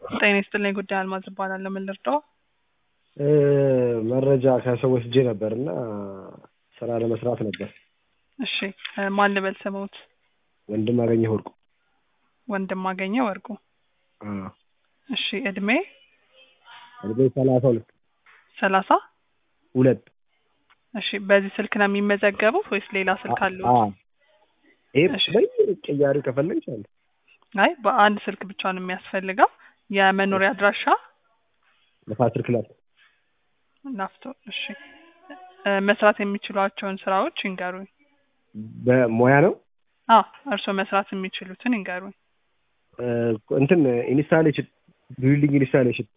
ጤና ይስጥልኝ ጉዳይ አልማዝ እባላለሁ። ምን ልርዳው? መረጃ ከሰው ወስጄ ነበር እና ስራ ለመስራት ነበር። እሺ እ ማን ልበል ስሙት? ወንድም አገኘሁ ወርቁ። ወንድም አገኘ ወርቁ። አዎ። እሺ እድሜ እድሜ ሰላሳ ሁለት ሰላሳ ሁለት እሺ በዚህ ስልክ ነው የሚመዘገቡት ወይስ ሌላ ስልክ አለው? አዎ። ይሄ እሺ። በይ ቅያሪ ከፈለግሽ አለ። አይ በአንድ ስልክ ብቻ ነው የሚያስፈልገው። የመኖሪያ አድራሻ ንፋስ ስልክ ላይ ላፍቶ። እሺ እ መስራት የሚችሏቸውን ስራዎች ይንገሩኝ። በሙያ ነው አዎ እርስዎ መስራት የሚችሉትን ይንገሩኝ። እ እንትን ኢንስታሌሽን ቢልዲንግ ኢንስታሌሽን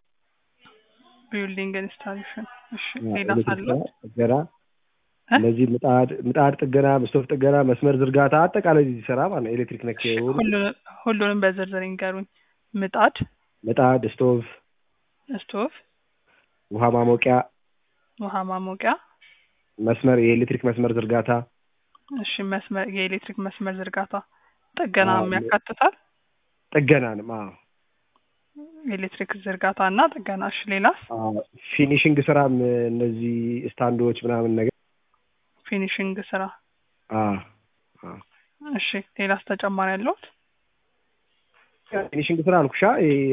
ቢልዲንግ ኢንስታሌሽን። እሺ ሌላ ኤሌክትሪክ ሳለው ስራ፣ ጥገና እ? እነዚህ ምጣድ ምጣድ ጥገና፣ መስቶፍ ጥገና፣ መስመር ዝርጋታ አጠቃላይ እዚህ ስራ ማለት ነው። ኤሌክትሪክ ነክ የሆኑ ሁሉንም ሁሉንም በዝርዝር ይንገሩኝ። ምጣድ፣ ምጣድ፣ ስቶቭ፣ ስቶቭ፣ ውሃ ማሞቂያ፣ ውሃ ማሞቂያ፣ መስመር የኤሌክትሪክ መስመር ዝርጋታ፣ እሺ መስመር የኤሌክትሪክ መስመር ዝርጋታ፣ ጥገና አዎ፣ ያካትታል። ጥገናንም አዎ የኤሌክትሪክ ዝርጋታ እና ጥገና። እሺ ሌላስ? አዎ፣ ፊኒሽንግ ስራም እነዚህ ስታንዶች ምናምን ነገር ፊኒሽንግ ስራ። አዎ አዎ እሺ ሌላስ ተጨማሪ ያለሁት? ፊኒሽንግ ስራ አልኩሻ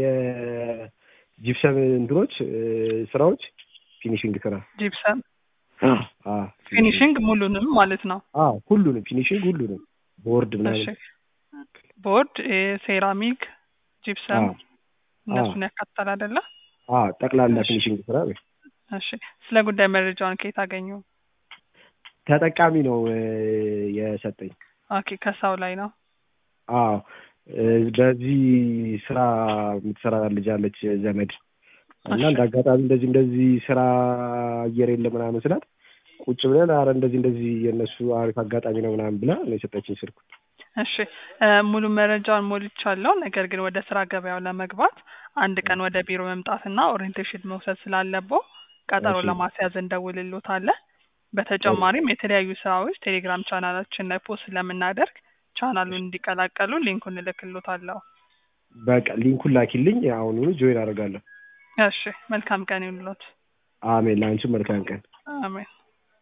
የጂፕሰም እንትኖች እ ስራዎች ፊኒሽንግ ስራ ጂፕሰም አዎ ፊኒሽንግ ሙሉንም ማለት ነው። አዎ ሁሉንም ፊኒሽንግ ሁሉንም ቦርድ እሺ ምናምን ቦርድ፣ እ ሴራሚክ፣ ጂፕሰም አዎ እነሱን ያካትታል አይደለ? አዎ ጠቅላላ እሺ። ፊኒሽንግ ስራ በይ። እሺ ስለ ጉዳይ መረጃውን ከየት አገኙ? ተጠቃሚ ነው እ የሰጠኝ። ኦኬ ከሰው ላይ ነው። አዎ እ በዚህ ስራ የምትሰራ ልጅ አለች ዘመድ እና እሺ እንደ አጋጣሚ እንደዚህ እንደዚህ ስራ አየር የለ ምናምን ስላት ቁጭ ብለን አረ እንደዚህ እንደዚህ የእነሱ አሪፍ አጋጣሚ ነው ምናምን ብላ ነው የሰጠችኝ ስልኩ። እሺ እ ሙሉ መረጃውን ሞልቻለሁ። ነገር ግን ወደ ስራ ገበያው ለመግባት አንድ ቀን ወደ ቢሮ መምጣትና ኦሪየንቴሽን መውሰድ ስላለብዎ ቀጠሮ እሺ ለማስያዝ እንደውልሎታለን። በተጨማሪም የተለያዩ ስራዎች ቴሌግራም ቻናላችን ላይ ፖስት ስለምናደርግ ቻናሉን እንዲቀላቀሉ ሊንኩን እልክሎታለሁ። በቃ ሊንኩን ላኪልኝ፣ አሁኑኑ ጆይን አደርጋለሁ። እሺ መልካም ቀን ይሁንልዎት። አሜን። ለአንቺም መልካም ቀን። አሜን።